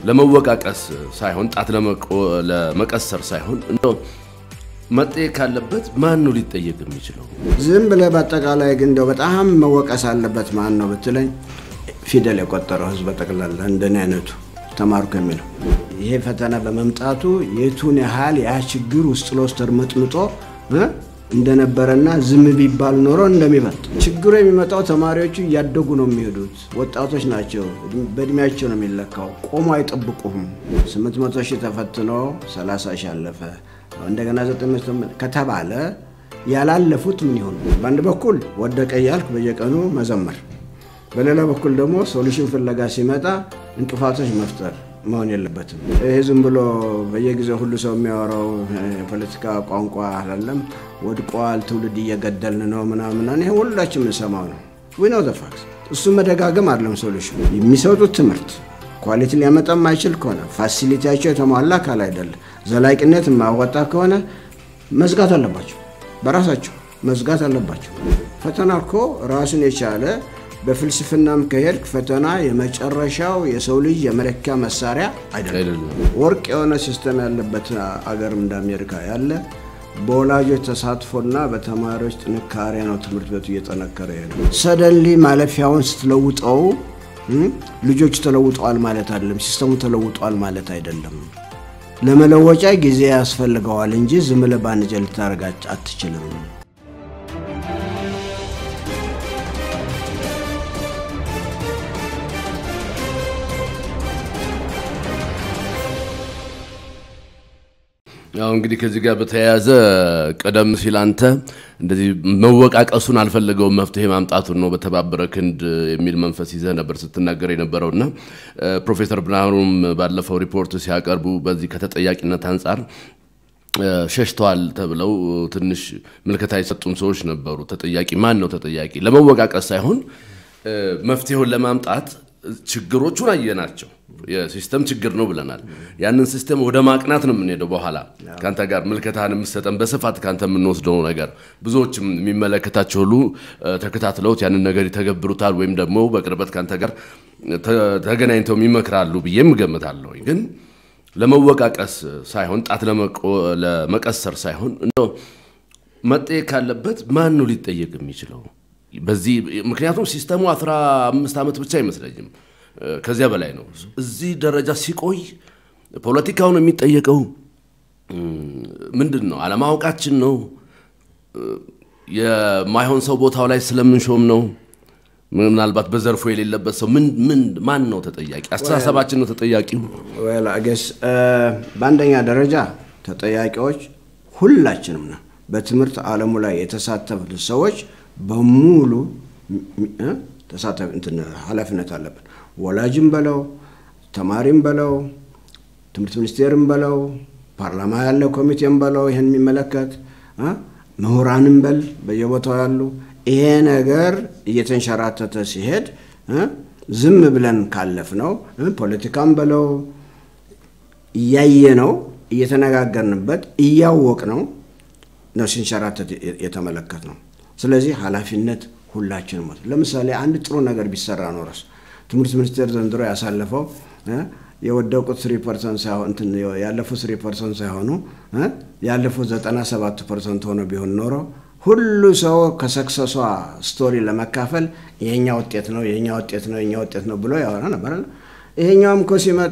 ለመወቃቀስ ሳይሆን ጣት ለመቀሰር ሳይሆን እንደው መጠየቅ ካለበት ማን ነው ሊጠየቅ የሚችለው? ዝም ብለህ በአጠቃላይ ግን እንደው በጣም መወቀስ አለበት ማን ነው ብትለኝ ፊደል የቆጠረው ህዝብ በጠቅላላ እንደኔ አይነቱ ተማርኩ የሚለው ይሄ ፈተና በመምጣቱ የቱን ያህል ያ ችግር ውስጥ ለውስጥ ተርመጥምጦ እንደነበረና ዝም ቢባል ኖሮ እንደሚበልጥ ችግሩ የሚመጣው ተማሪዎቹ እያደጉ ነው የሚሄዱት። ወጣቶች ናቸው። በእድሜያቸው ነው የሚለካው። ቆሞ አይጠብቁም። 800 ሺህ ተፈትኖ 30 ሺህ አለፈ እንደገና 900 ከተባለ ያላለፉት ምን ይሆኑ? በአንድ በኩል ወደቀ እያልክ በየቀኑ መዘመር፣ በሌላ በኩል ደግሞ ሶሉሽን ፍለጋ ሲመጣ እንቅፋቶች መፍጠር መሆን የለበትም። ይህ ዝም ብሎ በየጊዜው ሁሉ ሰው የሚያወራው የፖለቲካ ቋንቋ አላለም። ወድቋል፣ ትውልድ እየገደልን ነው ምናምን፣ ይሄ ሁላችን የምንሰማው ነው። ዊ ኖው ዘ ፋክት። እሱ መደጋገም አይደለም ሶሉሽን። የሚሰጡት ትምህርት ኳሊቲ ሊያመጣ የማይችል ከሆነ ፋሲሊቲያቸው የተሟላ አካል አይደለም፣ ዘላቂነት የማያወጣ ከሆነ መዝጋት አለባቸው፣ በራሳቸው መዝጋት አለባቸው። ፈተና እኮ ራሱን የቻለ በፍልስፍናም ከሄድክ ፈተና የመጨረሻው የሰው ልጅ የመለኪያ መሳሪያ አይደለም። ወርቅ የሆነ ሲስተም ያለበት አገርም እንደ አሜሪካ ያለ በወላጆች ተሳትፎና በተማሪዎች ጥንካሬ ነው ትምህርት ቤቱ እየጠነከረ ሄደ። ሰደንሊ ማለፊያውን ስትለውጠው ልጆቹ ተለውጠዋል ማለት አይደለም። ሲስተሙ ተለውጠዋል ማለት አይደለም። ለመለወጫ ጊዜ ያስፈልገዋል እንጂ ዝም ብለህ በአንድ ጀ ልታደርጋች አትችልም። ያው እንግዲህ ከዚህ ጋር በተያያዘ ቀደም ሲል አንተ እንደዚህ መወቃቀሱን አልፈለገውም መፍትሄ ማምጣቱን ነው በተባበረ ክንድ የሚል መንፈስ ይዘህ ነበር ስትናገር የነበረው እና ፕሮፌሰር ብርሃኑም ባለፈው ሪፖርት ሲያቀርቡ በዚህ ከተጠያቂነት አንጻር ሸሽተዋል ተብለው ትንሽ ምልከታ የሰጡን ሰዎች ነበሩ። ተጠያቂ ማን ነው ተጠያቂ? ለመወቃቀስ ሳይሆን መፍትሄውን ለማምጣት ችግሮቹን አየናቸው። የሲስተም ችግር ነው ብለናል። ያንን ሲስተም ወደ ማቅናት ነው የምንሄደው። በኋላ ከአንተ ጋር ምልከታን የምሰጠን በስፋት ከአንተ የምንወስደው ነገር ብዙዎችም የሚመለከታቸው ሁሉ ተከታትለውት ያንን ነገር ይተገብሩታል ወይም ደግሞ በቅርበት ከአንተ ጋር ተገናኝተው ይመክራሉ ብዬም እገምታለሁ። ግን ለመወቃቀስ ሳይሆን ጣት ለመቀሰር ሳይሆን እንደው መጠየቅ ካለበት ማን ነው ሊጠየቅ የሚችለው? በዚህ ምክንያቱም ሲስተሙ 15 ዓመት ብቻ አይመስለኝም ከዚያ በላይ ነው። እዚህ ደረጃ ሲቆይ ፖለቲካውን የሚጠየቀው ምንድን ነው? አለማወቃችን ነው? የማይሆን ሰው ቦታው ላይ ስለምንሾም ነው? ምናልባት በዘርፎ የሌለበት ሰው ምን ምን ማን ነው ተጠያቂ? አስተሳሰባችን ነው ተጠያቂው? ገስ በአንደኛ ደረጃ ተጠያቂዎች ሁላችንም ነው። በትምህርት ዓለሙ ላይ የተሳተፉት ሰዎች በሙሉ ኃላፊነት አለብን። ወላጅም በለው ተማሪም በለው ትምህርት ሚኒስቴርም በለው ፓርላማ ያለ ኮሚቴም በለው ይህን የሚመለከት ምሁራንም በል በየቦታው ያሉ ይሄ ነገር እየተንሸራተተ ሲሄድ ዝም ብለን ካለፍ ነው ፖለቲካም በለው እያየ ነው እየተነጋገርንበት እያወቅ ነው ነው ሲንሸራተት የተመለከት ነው። ስለዚህ ኃላፊነት ሁላችንም ለምሳሌ አንድ ጥሩ ነገር ቢሰራ ኖረስ ትምህርት ሚኒስቴር ዘንድሮ ያሳለፈው የወደቁት ስሪ ፐርሰንት ሳይሆን ያለፉት ስሪ ፐርሰንት ሳይሆኑ ያለፉት ዘጠና ሰባት ፐርሰንት ሆኖ ቢሆን ኖሮ ሁሉ ሰው ከሰክሰሷ ስቶሪ ለመካፈል የኛ ውጤት ነው የኛ ውጤት ነው የኛ ውጤት ነው ብሎ ያወራ ነበር። ይሄኛውም እኮ ሲመጣ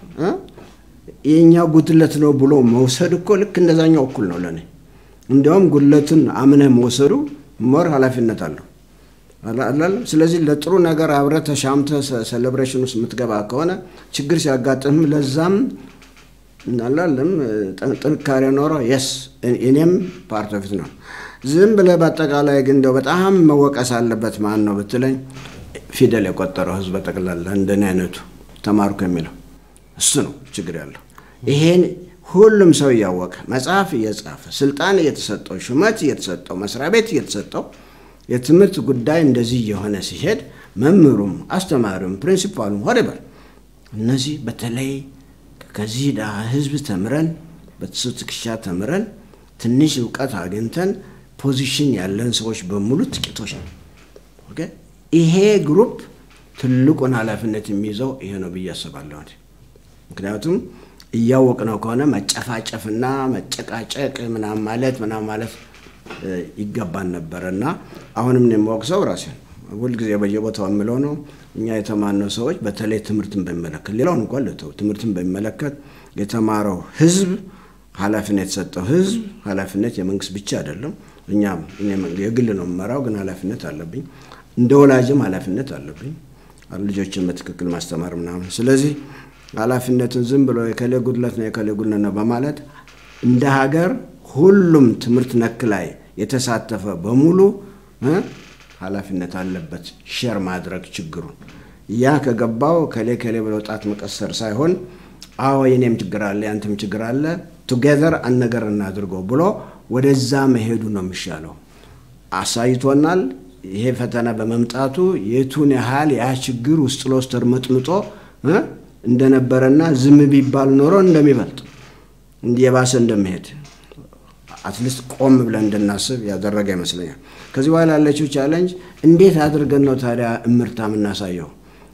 የኛ ጉድለት ነው ብሎ መውሰድ እኮ ልክ እንደዛኛው እኩል ነው ለእኔ። እንዲያውም ጉድለትን አምነህ መውሰዱ ሞር ኃላፊነት አለው። ስለዚህ ለጥሩ ነገር አብረህ ተሻምተህ ሴሌብሬሽን ውስጥ የምትገባ ከሆነ ችግር ሲያጋጥም ለዛም እናላለም ጥንካሬ ኖሮ የስ እኔም ፓርት ኦፍ ነው። ዝም ብለህ በአጠቃላይ ግን እንደው በጣም መወቀስ አለበት ማን ነው ብትለኝ ፊደል የቆጠረው ህዝብ በጠቅላላ እንደኔ አይነቱ ተማርኩ የሚለው እሱ ነው ችግር ያለው። ይሄን ሁሉም ሰው እያወቀ መጽሐፍ እየጻፈ ስልጣን እየተሰጠው ሹመት እየተሰጠው መስሪያ ቤት እየተሰጠው የትምህርት ጉዳይ እንደዚህ እየሆነ ሲሄድ መምህሩም አስተማሪውም ፕሪንሲፓሉም ወደበር እነዚህ በተለይ ከዚህ ድሃ ህዝብ ተምረን በሱ ትከሻ ተምረን ትንሽ እውቀት አግኝተን ፖዚሽን ያለን ሰዎች በሙሉ ጥቂቶች ነው። ይሄ ግሩፕ ትልቁን ኃላፊነት የሚይዘው ይሄ ነው ብዬ አስባለሁ። ምክንያቱም እያወቅ ነው ከሆነ መጨፋጨፍና መጨቃጨቅ ምናምን ማለት ምናምን ማለት ይገባን ነበረ እና አሁንም የማወቅሰው ራሴ ሁልጊዜ በየቦታው የምለው ነው። እኛ የተማርነው ሰዎች በተለይ ትምህርትን በሚመለከት ሌላውን እንኳን ልተው፣ ትምህርትን በሚመለከት የተማረው ህዝብ ኃላፊነት የተሰጠው ህዝብ ኃላፊነት የመንግስት ብቻ አይደለም። እኛም የግል ነው የምመራው፣ ግን ኃላፊነት አለብኝ። እንደ ወላጅም ኃላፊነት አለብኝ ልጆችን በትክክል ማስተማር ምናምን። ስለዚህ ኃላፊነትን ዝም ብሎ የከሌ ጉድለት ነው የከሌ ጉድለት ነው በማለት እንደ ሀገር ሁሉም ትምህርት ነክ ላይ የተሳተፈ በሙሉ ኃላፊነት አለበት ሼር ማድረግ ችግሩን። ያ ከገባው ከሌ ከሌ ብሎ ጣት መቀሰር ሳይሆን አዎ የኔም ችግር አለ ያንተም ችግር አለ ቱጌዘር አንድ ነገር እናድርገው ብሎ ወደዛ መሄዱ ነው የሚሻለው። አሳይቶናል። ይሄ ፈተና በመምጣቱ የቱን ያህል ያ ችግር ውስጥ ለውስጥ ተርመጥምጦ እንደነበረና ዝም ቢባል ኖሮ እንደሚበልጥ የባሰ እንደሚሄድ አትሊስት ቆም ብለን እንድናስብ ያደረገ ይመስለኛል። ከዚህ በኋላ ያለችው ቻለንጅ እንዴት አድርገን ነው ታዲያ እምርታ የምናሳየው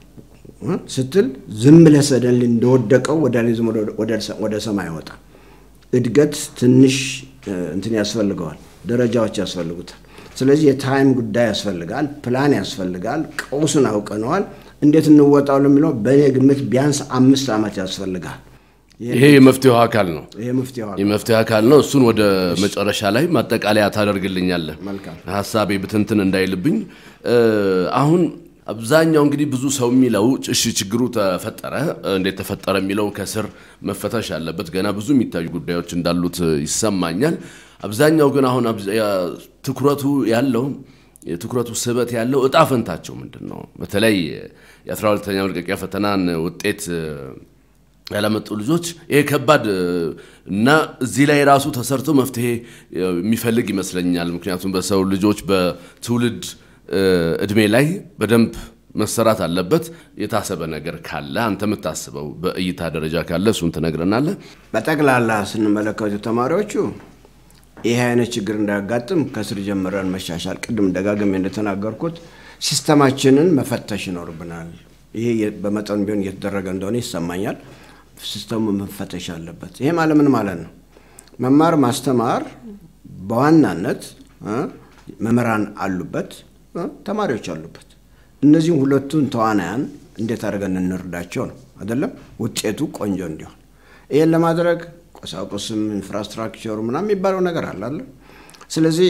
ስትል ዝም ብለህ ሰደን እንደወደቀው ወደ ሰማይ አይወጣ። እድገት ትንሽ እንትን ያስፈልገዋል፣ ደረጃዎች ያስፈልጉታል። ስለዚህ የታይም ጉዳይ ያስፈልጋል፣ ፕላን ያስፈልጋል። ቀውሱን አውቀነዋል። እንዴት እንወጣው ለሚለው በእኔ ግምት ቢያንስ አምስት ዓመት ያስፈልጋል። ይሄ የመፍትሄው አካል ነው። ይሄ መፍትሄው አካል የመፍትሄ አካል ነው። እሱን ወደ መጨረሻ ላይ ማጠቃለያ ታደርግልኛለህ። መልካም። ሀሳቤ ብትንትን እንዳይልብኝ። አሁን አብዛኛው እንግዲህ ብዙ ሰው የሚለው እሺ ችግሩ ተፈጠረ፣ እንዴት ተፈጠረ የሚለው ከስር መፈተሽ አለበት። ገና ብዙ የሚታዩ ጉዳዮች እንዳሉት ይሰማኛል። አብዛኛው ግን አሁን ትኩረቱ ያለው የትኩረቱ ስበት ያለው እጣ ፈንታቸው ምንድን ነው? በተለይ የአስራ ሁለተኛ መልቀቂያ ፈተናን ውጤት ያላመጡ ልጆች ይሄ ከባድ እና እዚህ ላይ ራሱ ተሰርቶ መፍትሄ የሚፈልግ ይመስለኛል። ምክንያቱም በሰው ልጆች በትውልድ እድሜ ላይ በደንብ መሰራት አለበት። የታሰበ ነገር ካለ አንተ የምታስበው በእይታ ደረጃ ካለ እሱን ትነግረናለህ። በጠቅላላ ስንመለከቱ ተማሪዎቹ ይሄ አይነት ችግር እንዳያጋጥም ከስር ጀምረን መሻሻል፣ ቅድም ደጋግሜ እንደተናገርኩት ሲስተማችንን መፈተሽ ይኖርብናል። ይሄ በመጠኑ ቢሆን እየተደረገ እንደሆነ ይሰማኛል። ሲስተሙ መፈተሽ አለበት። ይሄ ማለት ምን ማለት ነው? መማር ማስተማር በዋናነት መምህራን አሉበት፣ ተማሪዎች አሉበት። እነዚህም ሁለቱን ተዋናያን እንዴት አድርገን እንርዳቸው ነው አይደለም? ውጤቱ ቆንጆ እንዲሆን ይህን ለማድረግ ቁሳቁስም ኢንፍራስትራክቸሩ ምናምን የሚባለው ነገር አለ አለ። ስለዚህ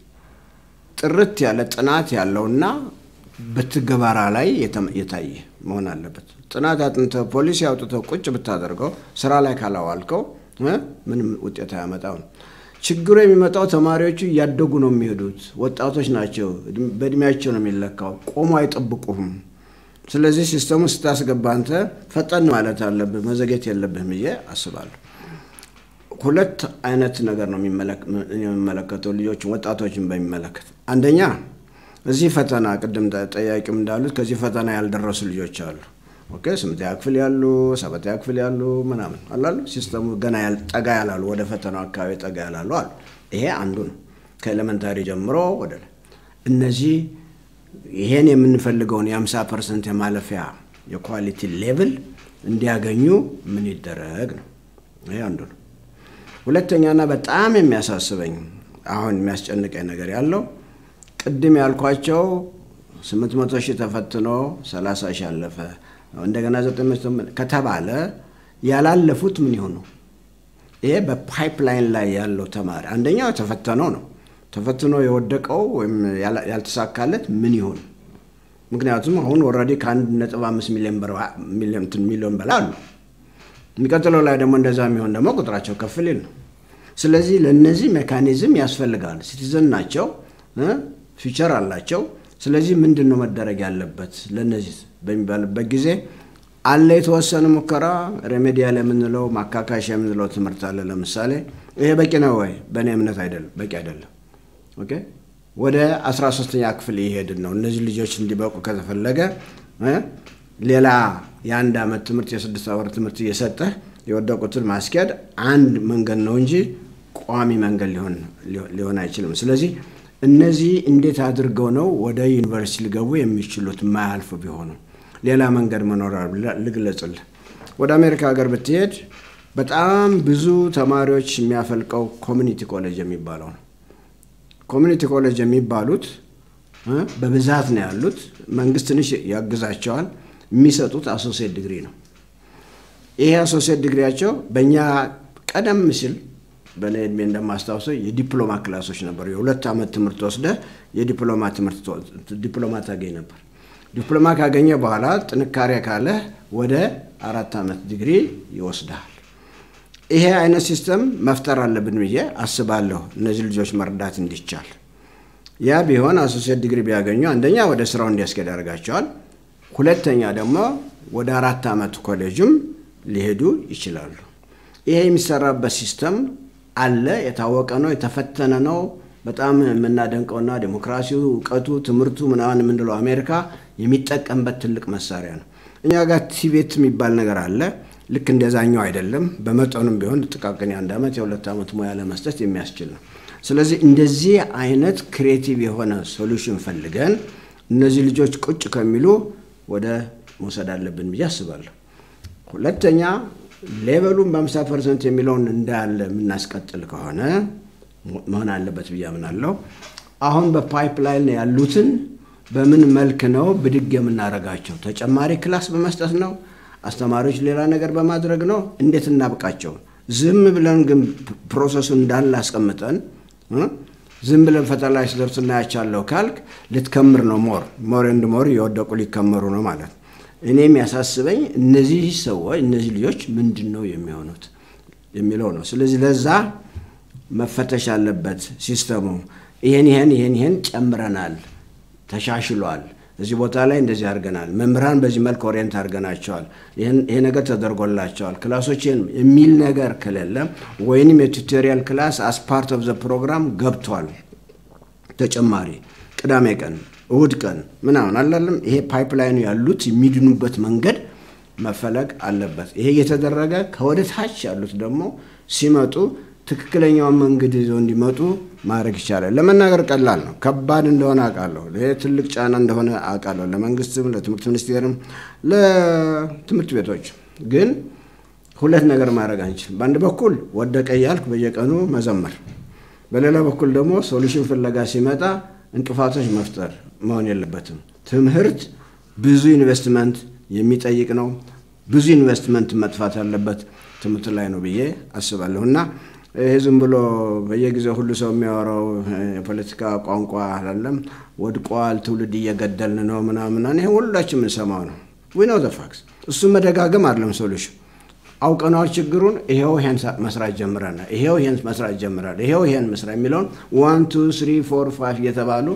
ጥርት ያለ ጥናት ያለውና በትግበራ ላይ የታየ መሆን አለበት። ጥናት አጥንተህ ፖሊሲ አውጥተው ቁጭ ብታደርገው ስራ ላይ ካላዋልከው ምንም ውጤት አያመጣው ነው። ችግሩ የሚመጣው ተማሪዎቹ እያደጉ ነው የሚሄዱት። ወጣቶች ናቸው። በእድሜያቸው ነው የሚለካው። ቆሞ አይጠብቁህም። ስለዚህ ሲስተሙ ስታስገባ አንተ ፈጠን ማለት አለብህ፣ መዘጌት የለብህም ብዬ አስባለሁ። ሁለት አይነት ነገር ነው የሚመለከተው ልጆችን ወጣቶችን በሚመለከት አንደኛ እዚህ ፈተና ቅድም ጠያቂም እንዳሉት ከዚህ ፈተና ያልደረሱ ልጆች አሉ። ኦኬ ስምንተኛ ክፍል ያሉ ሰባተኛ ክፍል ያሉ ምናምን አላሉ ሲስተሙ ገና ጠጋ ያላሉ ወደ ፈተናው አካባቢ ጠጋ ያላሉ አሉ። ይሄ አንዱ ነው። ከኤሌመንታሪ ጀምሮ ወደ እነዚህ ይሄን የምንፈልገውን የ50 ፐርሰንት የማለፊያ የኳሊቲ ሌቭል እንዲያገኙ ምን ይደረግ ነው። ይሄ አንዱ ነው። ሁለተኛና በጣም የሚያሳስበኝ አሁን የሚያስጨንቀኝ ነገር ያለው ቅድም ያልኳቸው 800 ሺህ ተፈትኖ 30 ሺህ አለፈ እንደገና 900 ከተባለ ያላለፉት ምን ይሆኑ? ይሄ በፓይፕላይን ላይ ያለው ተማሪ አንደኛው ተፈተነው ነው ተፈትኖ የወደቀው ወይም ያልተሳካለት ምን ይሆን? ምክንያቱም አሁን ኦልሬዲ ከአንድ ነጥብ አምስት ሚሊዮን በላይ አሉ። የሚቀጥለው ላይ ደግሞ እንደዛ የሚሆን ደግሞ ቁጥራቸው ከፍ ሊል ነው። ስለዚህ ለእነዚህ ሜካኒዝም ያስፈልጋል። ሲቲዘን ናቸው፣ ፊቸር አላቸው። ስለዚህ ምንድን ነው መደረግ ያለበት ለእነዚህ በሚባልበት ጊዜ አለ የተወሰነ ሙከራ ሬሜዲያል የምንለው ማካካሻ የምንለው ትምህርት አለ። ለምሳሌ ይሄ በቂ ነው ወይ? በእኔ እምነት አይደለም፣ በቂ አይደለም። ኦኬ ወደ 13ኛ ክፍል እየሄድን ነው። እነዚህ ልጆች እንዲበቁ ከተፈለገ ሌላ የአንድ ዓመት ትምህርት የስድስት ወር ትምህርት እየሰጠህ የወደቁትን ማስኬድ አንድ መንገድ ነው እንጂ ቋሚ መንገድ ሊሆን አይችልም። ስለዚህ እነዚህ እንዴት አድርገው ነው ወደ ዩኒቨርሲቲ ሊገቡ የሚችሉት የማያልፉ ቢሆኑ ሌላ መንገድ መኖር ልግለጽልህ። ወደ አሜሪካ ሀገር ብትሄድ በጣም ብዙ ተማሪዎች የሚያፈልቀው ኮሚኒቲ ኮሌጅ የሚባለው ነው። ኮሚኒቲ ኮሌጅ የሚባሉት በብዛት ነው ያሉት። መንግስት ትንሽ ያግዛቸዋል። የሚሰጡት አሶሴት ዲግሪ ነው። ይሄ አሶሴት ዲግሪያቸው በእኛ ቀደም ሲል በእኔ እድሜ እንደማስታውሰው የዲፕሎማ ክላሶች ነበሩ። የሁለት ዓመት ትምህርት ወስደ የዲፕሎማ ትምህርት ዲፕሎማ ታገኝ ነበር። ዲፕሎማ ካገኘ በኋላ ጥንካሬ ካለ ወደ አራት ዓመት ዲግሪ ይወስዳል። ይሄ አይነት ሲስተም መፍጠር አለብን ብዬ አስባለሁ፣ እነዚህ ልጆች መርዳት እንዲቻል። ያ ቢሆን አሶሴት ዲግሪ ቢያገኙ አንደኛ ወደ ስራው እንዲያስኬድ ያደርጋቸዋል። ሁለተኛ ደግሞ ወደ አራት ዓመት ኮሌጅም ሊሄዱ ይችላሉ። ይሄ የሚሰራበት ሲስተም አለ፣ የታወቀ ነው፣ የተፈተነ ነው። በጣም የምናደንቀውና ዴሞክራሲው፣ እውቀቱ፣ ትምህርቱ ምናምን የምንለው አሜሪካ የሚጠቀምበት ትልቅ መሳሪያ ነው። እኛ ጋር ቲቤት የሚባል ነገር አለ። ልክ እንደዛኛው አይደለም። በመጠኑም ቢሆን ጥቃቅን የአንድ ዓመት የሁለት ዓመት ሙያ ለመስጠት የሚያስችል ነው። ስለዚህ እንደዚህ አይነት ክሬቲቭ የሆነ ሶሉሽን ፈልገን እነዚህ ልጆች ቁጭ ከሚሉ ወደ መውሰድ አለብን ብዬ አስባለሁ። ሁለተኛ ሌቨሉን በ50 ፐርሰንት የሚለውን እንዳለ የምናስቀጥል ከሆነ መሆን አለበት ብዬ አምናለሁ። አሁን በፓይፕላይን ያሉትን በምን መልክ ነው ብድግ የምናደርጋቸው? ተጨማሪ ክላስ በመስጠት ነው? አስተማሪዎች ሌላ ነገር በማድረግ ነው? እንዴት እናብቃቸው? ዝም ብለን ግን ፕሮሰሱን እንዳለ አስቀምጠን ዝም ብለን ፈተና ላይ ሲደርሱ እናያቻለሁ ካልክ ልትከምር ነው። ሞር ሞር ኤንድ ሞር የወደቁ ሊከመሩ ነው ማለት ነው። እኔ የሚያሳስበኝ እነዚህ ሰዎች እነዚህ ልጆች ምንድን ነው የሚሆኑት የሚለው ነው። ስለዚህ ለዛ መፈተሽ አለበት ሲስተሙ። ይሄን ይሄን ይሄን ይሄን ጨምረናል፣ ተሻሽሏል፣ እዚህ ቦታ ላይ እንደዚህ አድርገናል፣ መምህራን በዚህ መልክ ኦሪየንት አድርገናቸዋል፣ ይሄ ነገር ተደርጎላቸዋል፣ ክላሶች የሚል ነገር ከሌለ ወይንም የቱቶሪያል ክላስ አስ ፓርት ኦፍ ዘ ፕሮግራም ገብቷል ተጨማሪ ቅዳሜ ቀን እሁድ ቀን ምናምን አላለም። ይሄ ፓይፕላይኑ ያሉት የሚድኑበት መንገድ መፈለግ አለበት። ይሄ እየተደረገ ከወደ ታች ያሉት ደግሞ ሲመጡ ትክክለኛውን መንገድ ይዘው እንዲመጡ ማድረግ ይቻላል። ለመናገር ቀላል ነው፣ ከባድ እንደሆነ አውቃለሁ። ይሄ ትልቅ ጫና እንደሆነ አውቃለሁ፣ ለመንግስትም፣ ለትምህርት ሚኒስቴርም፣ ለትምህርት ቤቶች። ግን ሁለት ነገር ማድረግ አንችልም። በአንድ በኩል ወደቀ እያልክ በየቀኑ መዘመር፣ በሌላ በኩል ደግሞ ሶሉሽን ፍለጋ ሲመጣ እንቅፋቶች መፍጠር መሆን የለበትም። ትምህርት ብዙ ኢንቨስትመንት የሚጠይቅ ነው። ብዙ ኢንቨስትመንት መጥፋት ያለበት ትምህርት ላይ ነው ብዬ አስባለሁ እና ይሄ ዝም ብሎ በየጊዜው ሁሉ ሰው የሚያወራው የፖለቲካ ቋንቋ አላለም። ወድቋል፣ ትውልድ እየገደልን ነው ምናምን፣ ይሄ ሁላችን የምንሰማው ነው። ዊ ኖው ዘ ፋክስ። እሱም መደጋገም አይደለም ሶሉሽን። አውቀናው ችግሩን ይሄው ይሄን መስራት ጀምረናል፣ ይሄው ይሄን መስራት ጀምራል፣ ይሄው ይሄን መስራ የሚለውን ዋን ቱ ስሪ ፎር ፋይቭ እየተባሉ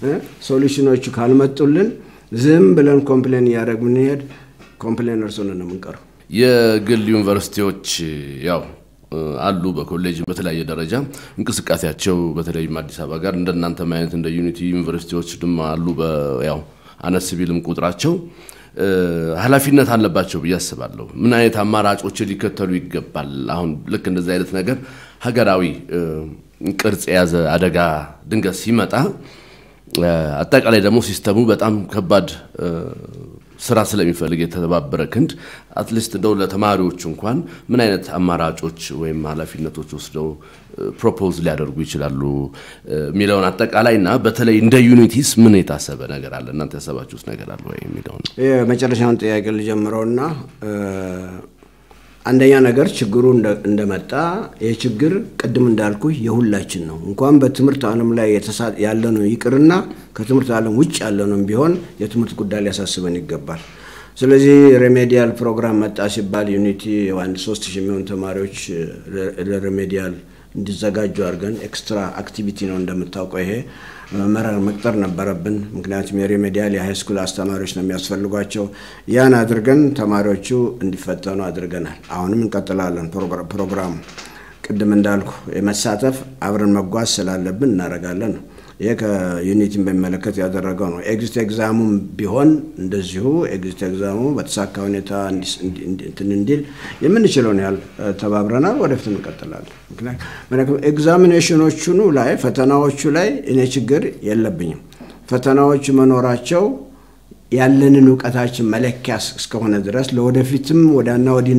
ሶሉሽኖቹ ካልመጡልን ዝም ብለን ኮምፕሌን እያደረግ ምንሄድ ኮምፕሌነርስ ሆነን ነው የምንቀረው። የግል ዩኒቨርሲቲዎች ያው አሉ በኮሌጅ በተለያየ ደረጃ እንቅስቃሴያቸው በተለይም አዲስ አበባ ጋር እንደናንተም አይነት እንደ ዩኒቲ ዩኒቨርሲቲዎች ድማ አሉ። ያው አነስ ቢልም ቁጥራቸው ኃላፊነት አለባቸው ብዬ አስባለሁ። ምን አይነት አማራጮችን ሊከተሉ ይገባል? አሁን ልክ እንደዚህ አይነት ነገር ሀገራዊ ቅርጽ የያዘ አደጋ ድንገት ሲመጣ አጠቃላይ ደግሞ ሲስተሙ በጣም ከባድ ስራ ስለሚፈልግ የተባበረ ክንድ አትሊስት እንደው ለተማሪዎች እንኳን ምን አይነት አማራጮች ወይም ኃላፊነቶች ወስደው ፕሮፖዝ ሊያደርጉ ይችላሉ የሚለውን አጠቃላይ እና በተለይ እንደ ዩኒቲስ ምን የታሰበ ነገር አለ? እናንተ ያሰባችሁት ነገር አለ ወይ የሚለውን የመጨረሻውን ጥያቄ ልጀምረውና አንደኛ ነገር ችግሩ እንደመጣ ይህ ችግር ቅድም እንዳልኩ የሁላችን ነው። እንኳን በትምህርት ዓለም ላይ ያለነው ይቅርና ከትምህርት ዓለም ውጭ ያለነው ቢሆን የትምህርት ጉዳይ ሊያሳስበን ይገባል። ስለዚህ ሬሜዲያል ፕሮግራም መጣ ሲባል ዩኒቲ አንድ ሶስት ሺህ የሚሆኑ ተማሪዎች ለሬሜዲያል እንዲዘጋጁ አድርገን ኤክስትራ አክቲቪቲ ነው እንደምታውቀው ይሄ መምህራን መቅጠር ነበረብን። ምክንያቱም የሬሜዲያል የሃይስኩል አስተማሪዎች ነው የሚያስፈልጓቸው። ያን አድርገን ተማሪዎቹ እንዲፈተኑ አድርገናል። አሁንም እንቀጥላለን ፕሮግራሙ። ቅድም እንዳልኩ የመሳተፍ አብረን መጓዝ ስላለብን እናደርጋለን ነው። ይሄ ከዩኒቲን በሚመለከት ያደረገው ነው። ኤግዚት ኤግዛሙም ቢሆን እንደዚሁ ኤግዚት ኤግዛሙ በተሳካ ሁኔታ እንትን እንዲል የምንችለውን ያህል ተባብረናል። ወደፊት እንቀጥላለን። ምክንያቱም ኤግዛሚኔሽኖቹኑ ላይ ፈተናዎቹ ላይ እኔ ችግር የለብኝም። ፈተናዎቹ መኖራቸው ያለንን እውቀታችን መለኪያ እስከሆነ ድረስ ለወደፊትም ወዳና ወዲህ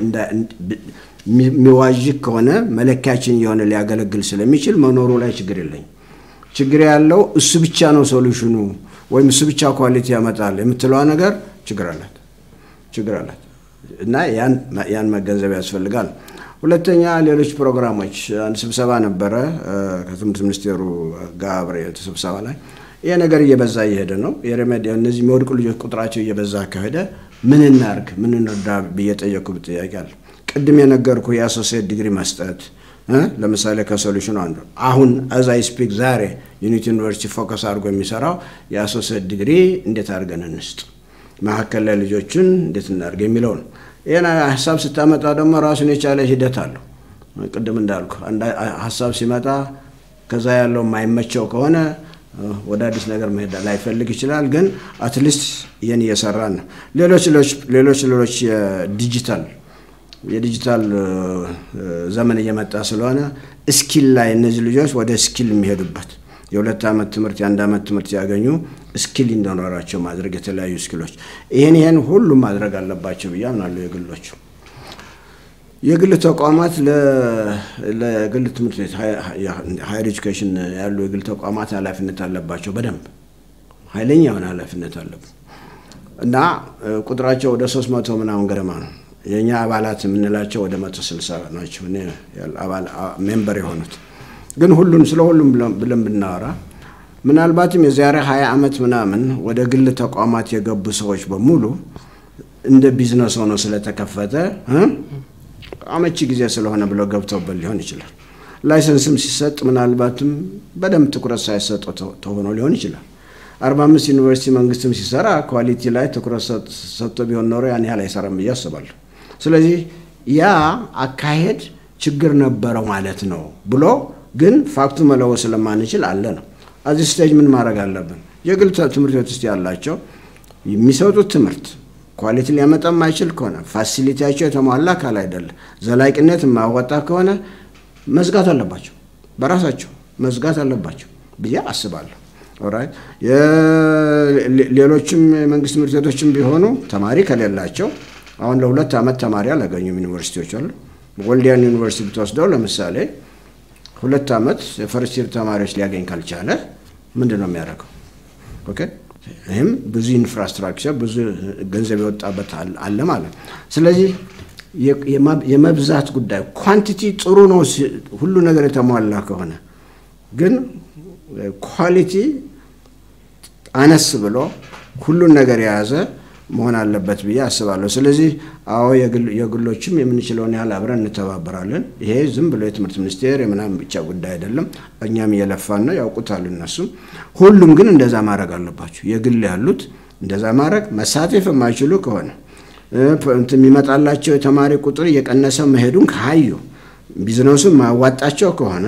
የሚዋዥቅ ከሆነ መለኪያችን የሆነ ሊያገለግል ስለሚችል መኖሩ ላይ ችግር የለኝም። ችግር ያለው እሱ ብቻ ነው ሶሉሽኑ ወይም እሱ ብቻ ኳሊቲ ያመጣል የምትለዋ ነገር ችግር አላት ችግር አላት እና ያን መገንዘብ ያስፈልጋል። ሁለተኛ ሌሎች ፕሮግራሞች አንድ ስብሰባ ነበረ ከትምህርት ሚኒስቴሩ ጋር አብሬ ስብሰባ ላይ ይሄ ነገር እየበዛ እየሄደ ነው። የሬሜዲ እነዚህ የሚወድቁ ልጆች ቁጥራቸው እየበዛ ከሄደ ምን እናርግ ምን እንርዳ ብዬ ጠየቅኩ ጥያቄ አለ። ቅድም የነገርኩ የአሶሲየት ዲግሪ መስጠት ለምሳሌ ከሶሉሽኑ አንዱ አሁን አዛይ ስፒክ ዛሬ ዩኒቲ ዩኒቨርሲቲ ፎከስ አድርጎ የሚሰራው የአሶሲየት ዲግሪ እንዴት አድርገን እንስጥ፣ መካከል ላይ ልጆችን እንዴት እናድርግ የሚለው ነው። ይህን ሀሳብ ስታመጣ ደግሞ ራሱን የቻለ ሂደት አለው። ቅድም እንዳልኩ ሀሳብ ሲመጣ ከዛ ያለው የማይመቸው ከሆነ ወደ አዲስ ነገር መሄድ ላይፈልግ ይችላል። ግን አትሊስት ይህን እየሰራን ነው። ሌሎች ሌሎች ሌሎች የዲጂታል የዲጂታል ዘመን እየመጣ ስለሆነ ስኪል ላይ እነዚህ ልጆች ወደ ስኪል የሚሄዱበት የሁለት ዓመት ትምህርት የአንድ ዓመት ትምህርት ያገኙ ስኪል እንዲኖራቸው ማድረግ የተለያዩ ስኪሎች ይህን ይህን ሁሉም ማድረግ አለባቸው ብዬ አምናለሁ። የግሎቹ የግል ተቋማት ለግል ትምህርት ቤት ሃይር ኤጁኬሽን ያሉ የግል ተቋማት ኃላፊነት አለባቸው። በደንብ ኃይለኛ የሆነ ኃላፊነት አለብን እና ቁጥራቸው ወደ ሶስት መቶ ምናምን ገደማ ነው። የእኛ አባላት የምንላቸው ወደ መቶ ስልሳ ናቸው ሜምበር የሆኑት ግን ሁሉን ስለ ሁሉም ብለን ብናወራ ምናልባትም የዛሬ ሀያ ዓመት ምናምን ወደ ግል ተቋማት የገቡ ሰዎች በሙሉ እንደ ቢዝነስ ሆኖ ስለተከፈተ አመቺ ጊዜ ስለሆነ ብለው ገብተውበት ሊሆን ይችላል። ላይሰንስም ሲሰጥ ምናልባትም በደንብ ትኩረት ሳይሰጠው ተሆኖ ሊሆን ይችላል። አርባ አምስት ዩኒቨርሲቲ መንግስትም ሲሰራ ኳሊቲ ላይ ትኩረት ሰጥቶ ቢሆን ኖሮ ያን ያህል አይሰራም ብዬ አስባለሁ። ስለዚህ ያ አካሄድ ችግር ነበረው ማለት ነው ብሎ ግን ፋክቱ መለወጥ ስለማንችል አለ ነው። እዚህ ስቴጅ ምን ማድረግ አለብን? የግል ትምህርት ቤት ውስጥ ያላቸው የሚሰጡት ትምህርት ኳሊቲ ሊያመጣ የማይችል ከሆነ ፋሲሊቲያቸው የተሟላ አካል አይደለ፣ ዘላቂነት የማያወጣ ከሆነ መዝጋት አለባቸው፣ በራሳቸው መዝጋት አለባቸው ብዬ አስባለሁ። ኦራይት ሌሎችም የመንግስት ትምህርት ቤቶችም ቢሆኑ ተማሪ ከሌላቸው አሁን ለሁለት ዓመት ተማሪ አላገኙም ዩኒቨርሲቲዎች አሉ። ወልዲያን ዩኒቨርሲቲ ብትወስደው ለምሳሌ ሁለት ዓመት የፈርስት ይር ተማሪዎች ሊያገኝ ካልቻለ ምንድን ነው የሚያደርገው? ኦኬ ይህም ብዙ ኢንፍራስትራክቸር ብዙ ገንዘብ የወጣበት አለ ማለት ነው። ስለዚህ የመብዛት ጉዳይ ኳንቲቲ ጥሩ ነው፣ ሁሉ ነገር የተሟላ ከሆነ ግን ኳሊቲ አነስ ብሎ ሁሉን ነገር የያዘ መሆን አለበት ብዬ አስባለሁ። ስለዚህ አዎ የግሎችም የምንችለውን ያህል አብረን እንተባበራለን። ይሄ ዝም ብሎ የትምህርት ሚኒስቴር የምናምን ብቻ ጉዳይ አይደለም። እኛም እየለፋን ነው፣ ያውቁታል እነሱም። ሁሉም ግን እንደዛ ማድረግ አለባቸው። የግል ያሉት እንደዛ ማድረግ መሳተፍ የማይችሉ ከሆነ የሚመጣላቸው የተማሪ ቁጥር እየቀነሰ መሄዱን ካዩ ቢዝነሱን ማያዋጣቸው ከሆነ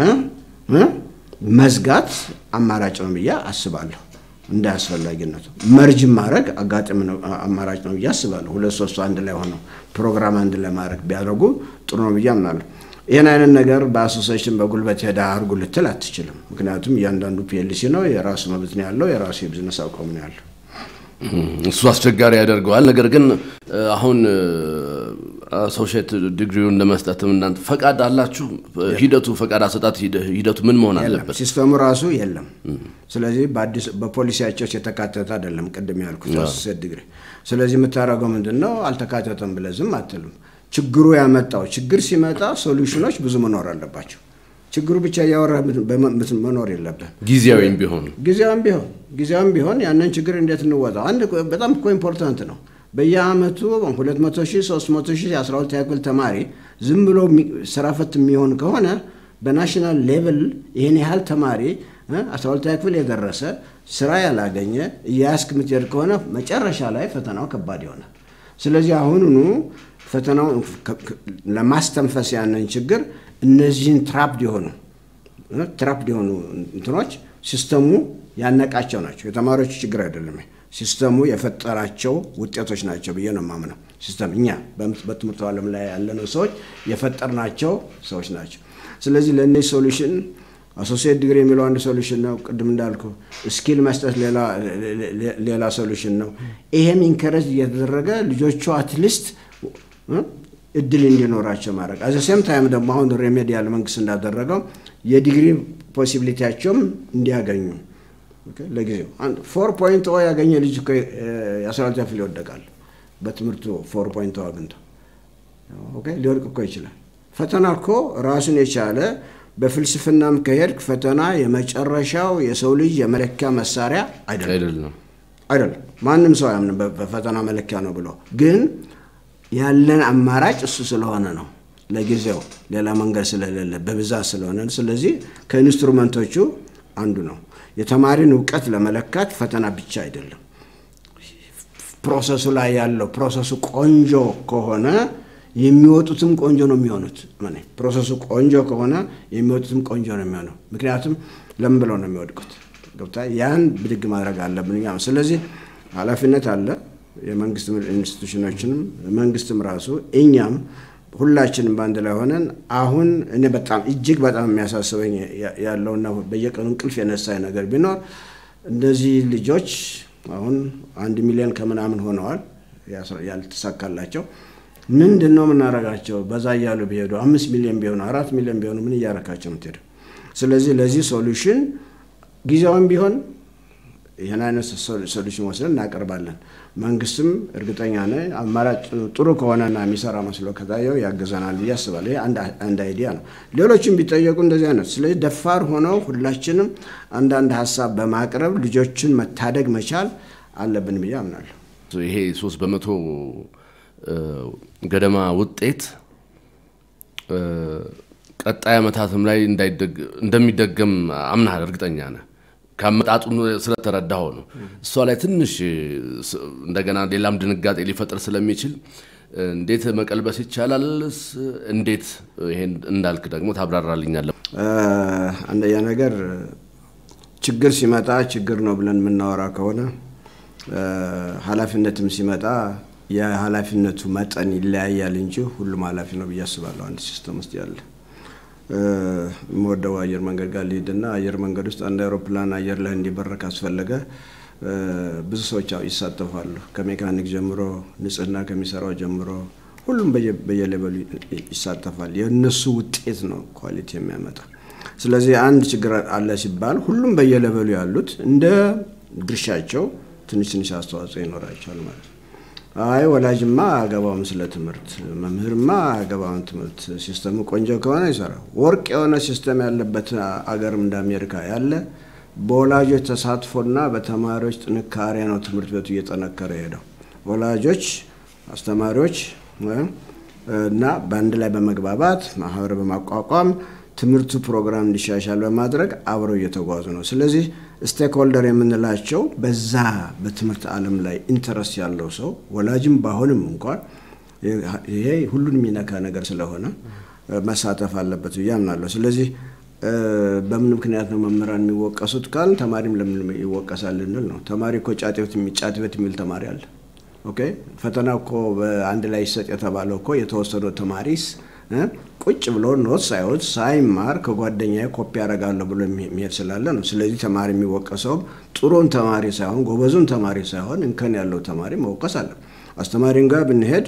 መዝጋት አማራጭ ነው ብዬ አስባለሁ። እንደ አስፈላጊነቱ መርጅ ማድረግ አጋጣሚ አማራጭ ነው ብዬ አስባለሁ። ሁለት ሶስቱ አንድ ላይ ሆነው ፕሮግራም አንድ ላይ ማድረግ ቢያደርጉ ጥሩ ነው ብዬ አምናለሁ። ይህን አይነት ነገር በአሶሴሽን በጉልበት ሄዳ አድርጉ ልትል አትችልም። ምክንያቱም እያንዳንዱ ፒኤልሲ ነው፣ የራሱ መብት ነው ያለው፣ የራሱ የቢዝነስ አቋም ነው ያለው። እሱ አስቸጋሪ ያደርገዋል። ነገር ግን አሁን አሶሺየት ዲግሪውን ለመስጠትም እናንተ ፈቃድ አላችሁ? ሂደቱ ፈቃድ አሰጣት ሂደቱ ምን መሆን አለበት? ሲስተሙ ራሱ የለም። ስለዚህ በፖሊሲያቸው የተካተተ አይደለም። ቅድም ያልኩት አሶሺየት ዲግሪ። ስለዚህ የምታደርገው ምንድን ነው? አልተካተተም ብለህ ዝም አትልም። ችግሩ ያመጣው ችግር ሲመጣ ሶሉሽኖች ብዙ መኖር አለባቸው። ችግሩ ብቻ እያወራ መኖር የለብን። ጊዜያዊም ቢሆን ጊዜያዊም ቢሆን ጊዜያዊም ቢሆን ያንን ችግር እንዴት እንወጣው? አንድ በጣም እኮ ኢምፖርታንት ነው። በየአመቱ 200 ሺህ 300 ሺህ 12 ያክል ተማሪ ዝም ብሎ ስራ ፈት የሚሆን ከሆነ በናሽናል ሌቭል ይህን ያህል ተማሪ 12 ክፍል የደረሰ ስራ ያላገኘ እያያስክ የምትሄድ ከሆነ መጨረሻ ላይ ፈተናው ከባድ ይሆናል። ስለዚህ አሁኑኑ ፈተናው ለማስተንፈስ ያንን ችግር እነዚህን ትራፕድ የሆኑ ትራፕድ የሆኑ እንትኖች ሲስተሙ ያነቃቸው ናቸው። የተማሪዎቹ ችግር አይደለም። ሲስተሙ የፈጠራቸው ውጤቶች ናቸው ብዬ ነው የማምነው። ሲስተም እኛ በትምህርቱ ዓለም ላይ ያለነው ሰዎች የፈጠርናቸው ሰዎች ናቸው። ስለዚህ ለእነዚህ ሶሉሽን አሶሲየት ዲግሪ የሚለው አንድ ሶሉሽን ነው። ቅድም እንዳልኩ ስኪል መስጠት ሌላ ሶሉሽን ነው። ይሄም ኢንከረጅ እየተደረገ ልጆቹ አትሊስት እድል እንዲኖራቸው ማድረግ አዘ ሴም ታይም ደግሞ አሁን ሬሜዲያል መንግስት እንዳደረገው የዲግሪ ፖሲቢሊቲያቸውም እንዲያገኙ ለጊዜው ፎር ፖይንት ኦ ያገኘ ልጅ የአስራ ሁለተኛ ክፍል ይወደቃል። በትምህርቱ ፎር ፖይንት ኦ አግኝቶ ሊወድቅ እኮ ይችላል። ፈተና እኮ ራሱን የቻለ በፍልስፍናም ከሄድክ ፈተና የመጨረሻው የሰው ልጅ የመለኪያ መሳሪያ አይደለም አይደለም። ማንም ሰው አያምንም በፈተና መለኪያ ነው ብሎ ግን ያለን አማራጭ እሱ ስለሆነ ነው። ለጊዜው ሌላ መንገድ ስለሌለ በብዛት ስለሆነ፣ ስለዚህ ከኢንስትሩመንቶቹ አንዱ ነው። የተማሪን እውቀት ለመለካት ፈተና ብቻ አይደለም። ፕሮሰሱ ላይ ያለው ፕሮሰሱ ቆንጆ ከሆነ የሚወጡትም ቆንጆ ነው የሚሆኑት። ፕሮሰሱ ቆንጆ ከሆነ የሚወጡትም ቆንጆ ነው የሚሆነው። ምክንያቱም ለምን ብለው ነው የሚወድቁት? ገብታ ያን ብድግ ማድረግ አለብን። ስለዚህ ኃላፊነት አለ የመንግስት ኢንስቲቱሽኖችንም መንግስትም ራሱ እኛም ሁላችንም በአንድ ላይ ሆነን አሁን እኔ በጣም እጅግ በጣም የሚያሳስበኝ ያለውና በየቀኑ እንቅልፍ የነሳኝ ነገር ቢኖር እነዚህ ልጆች አሁን አንድ ሚሊዮን ከምናምን ሆነዋል ያልተሳካላቸው ምንድን ነው የምናደርጋቸው? በዛ እያሉ ቢሄዱ አምስት ሚሊዮን ቢሆኑ አራት ሚሊዮን ቢሆኑ ምን እያረካቸው ምትሄዱ? ስለዚህ ለዚህ ሶሉሽን ጊዜያዊም ቢሆን ይህን አይነት ሶሉሽን ወስደን እናቀርባለን። መንግስትም እርግጠኛ ነኝ አማራጭ ጥሩ ከሆነና የሚሰራ መስሎ ከታየው ያግዘናል ብዬ አስባለሁ። ይህ አንድ አይዲያ ነው። ሌሎችም ቢጠየቁ እንደዚህ አይነት ስለዚህ ደፋር ሆነው ሁላችንም አንዳንድ ሀሳብ በማቅረብ ልጆችን መታደግ መቻል አለብን ብዬ አምናለሁ። ይሄ ሶስት በመቶ ገደማ ውጤት ቀጣይ ዓመታትም ላይ እንደሚደገም አምናል፣ እርግጠኛ ነህ? ከአመጣጡ ስለተረዳኸው ነው። እሷ ላይ ትንሽ እንደገና ሌላም ድንጋጤ ሊፈጥር ስለሚችል እንዴት መቀልበስ ይቻላል? እንዴት ይሄን እንዳልክ ደግሞ ታብራራልኛለህ? አንደኛ ነገር ችግር ሲመጣ ችግር ነው ብለን የምናወራ ከሆነ ኃላፊነትም ሲመጣ የኃላፊነቱ መጠን ይለያያል እንጂ ሁሉም ኃላፊ ነው ብዬ አስባለሁ። አንድ ሲስተም ውስጥ ያለ የምወደው አየር መንገድ ጋር ሊሄድና አየር መንገድ ውስጥ አንድ አውሮፕላን አየር ላይ እንዲበር ካስፈለገ ብዙ ሰዎች ይሳተፋሉ። ከሜካኒክ ጀምሮ ንጽህና ከሚሰራው ጀምሮ ሁሉም በየሌበሉ ይሳተፋል። የእነሱ ውጤት ነው ኳሊቲ የሚያመጣ። ስለዚህ አንድ ችግር አለ ሲባል ሁሉም በየሌበሉ ያሉት እንደ ድርሻቸው ትንሽ ትንሽ አስተዋጽኦ ይኖራቸዋል ማለት ነው። አይ ወላጅማ አገባውም ስለ ትምህርት መምህርማ አገባውን ትምህርት ሲስተሙ ቆንጆ ከሆነ ይሰራ። ወርቅ የሆነ ሲስተም ያለበት አገርም እንደ አሜሪካ ያለ በወላጆች ተሳትፎና በተማሪዎች ጥንካሬ ነው ትምህርት ቤቱ እየጠነከረ ሄደው። ወላጆች፣ አስተማሪዎች እና በአንድ ላይ በመግባባት ማህበር በማቋቋም ትምህርቱ ፕሮግራም እንዲሻሻል በማድረግ አብረው እየተጓዙ ነው። ስለዚህ ስቴክሆልደር የምንላቸው በዛ በትምህርት ዓለም ላይ ኢንተረስት ያለው ሰው ወላጅም ባሆንም እንኳን ይሄ ሁሉን የሚነካ ነገር ስለሆነ መሳተፍ አለበት ብዬ አምናለሁ። ስለዚህ በምን ምክንያት ነው መምህራን የሚወቀሱት ካል ተማሪም ለምን ይወቀሳል ልንል ነው። ተማሪ እኮ ጫት ቤት የሚል ተማሪ አለ። ኦኬ ፈተና እኮ በአንድ ላይ ይሰጥ የተባለው እኮ የተወሰነው ተማሪስ ቁጭ ብሎ ኖት ሳይወት ሳይማር ከጓደኛዬ ኮፒ ያደርጋለሁ ብሎ የሚሄድ ስላለ ነው። ስለዚህ ተማሪ የሚወቀሰውም ጥሩን ተማሪ ሳይሆን ጎበዙን ተማሪ ሳይሆን እንከን ያለው ተማሪ መወቀስ አለ። አስተማሪን ጋር ብንሄድ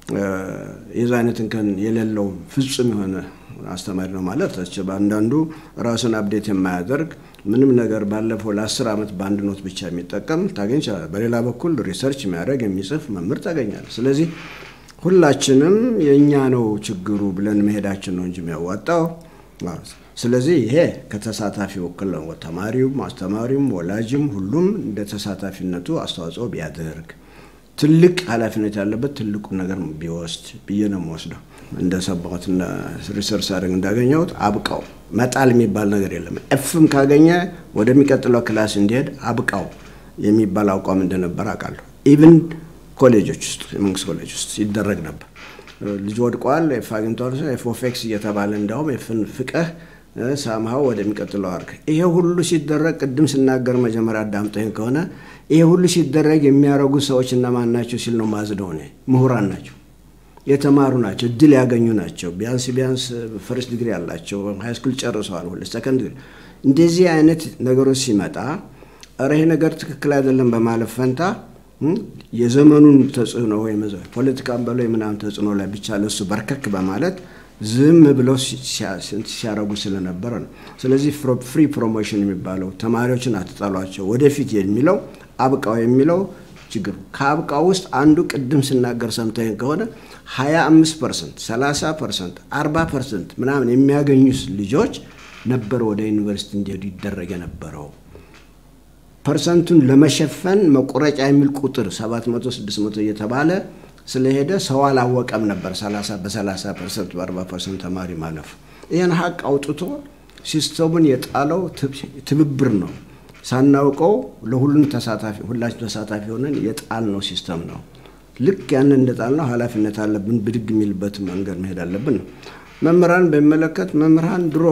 የዛ አይነት እንከን የሌለው ፍጹም የሆነ አስተማሪ ነው ማለት አንዳንዱ ራሱን አብዴት የማያደርግ ምንም ነገር ባለፈው ለአስር ዓመት በአንድ ኖት ብቻ የሚጠቀም ታገኝ ይችላል። በሌላ በኩል ሪሰርች የሚያደርግ የሚጽፍ መምህር ታገኛል። ስለዚህ ሁላችንም የእኛ ነው ችግሩ ብለን መሄዳችን ነው እንጂ የሚያዋጣው። ስለዚህ ይሄ ከተሳታፊ ወክል ነው። ተማሪውም፣ አስተማሪውም፣ ወላጅም ሁሉም እንደ ተሳታፊነቱ አስተዋጽኦ ቢያደርግ ትልቅ ኃላፊነት ያለበት ትልቁን ነገር ቢወስድ ብዬ ነው የምወስደው። እንደሰማሁት ሪሰርች አድርግ እንዳገኘሁት አብቃው መጣል የሚባል ነገር የለም። ኤፍም ካገኘ ወደሚቀጥለው ክላስ እንዲሄድ አብቃው የሚባል አቋም እንደነበር አውቃለሁ። ኢቭን ኮሌጆች ውስጥ የመንግስት ኮሌጅ ውስጥ ይደረግ ነበር። ልጅ ወድቋል፣ ኤፍ አግኝቷል፣ ኤፍ ኦፍ ኤክስ እየተባለ እንዲያውም ኤፍን ፍቀህ ሳምሃው ወደሚቀጥለው አድርግ። ይሄ ሁሉ ሲደረግ ቅድም ስናገር መጀመሪያ አዳምጠኝ ከሆነ ይሄ ሁሉ ሲደረግ የሚያደርጉ ሰዎች እነማን ናቸው ሲል ነው ማዝደው። እኔ ምሁራን ናቸው። የተማሩ ናቸው፣ እድል ያገኙ ናቸው። ቢያንስ ቢያንስ ፈርስት ዲግሪ ያላቸው ሃይስኩል ጨርሰዋል፣ ሁለት ሰከንድ ዲግሪ። እንደዚህ አይነት ነገሮች ሲመጣ ኧረ ይሄ ነገር ትክክል አይደለም በማለት ፈንታ የዘመኑን ተጽዕኖ ወይም ፖለቲካን በለው የምናምን ተጽዕኖ ላይ ብቻ ለሱ በርከክ በማለት ዝም ብለው ሲያረጉ ስለነበረ ነው። ስለዚህ ፍሪ ፕሮሞሽን የሚባለው ተማሪዎችን አትጠሏቸው ወደፊት የሚለው አብቃው የሚለው ችግር ከአብቃው ውስጥ አንዱ ቅድም ስናገር ሰምተኝ ከሆነ 25 ፐርሰንት 30 ፐርሰንት 40 ፐርሰንት ምናምን የሚያገኙ ልጆች ነበር ወደ ዩኒቨርሲቲ እንዲሄዱ ይደረግ የነበረው። ፐርሰንቱን ለመሸፈን መቁረጫ የሚል ቁጥር 700 600 እየተባለ ስለሄደ ሰው አላወቀም ነበር 30 በ30 ፐርሰንት በ40 ፐርሰንት ተማሪ ማለፉ። ይህን ሀቅ አውጥቶ ሲስተሙን የጣለው ትብብር ነው። ሳናውቀው ለሁሉም ተሳታፊ ሁላችን ተሳታፊ ሆነን የጣል ነው ሲስተም ነው። ልክ ያንን እንደጣል ነው ኃላፊነት አለብን። ብድግ የሚልበት መንገድ መሄድ አለብን ነው። መምህራን በሚመለከት መምህራን ድሮ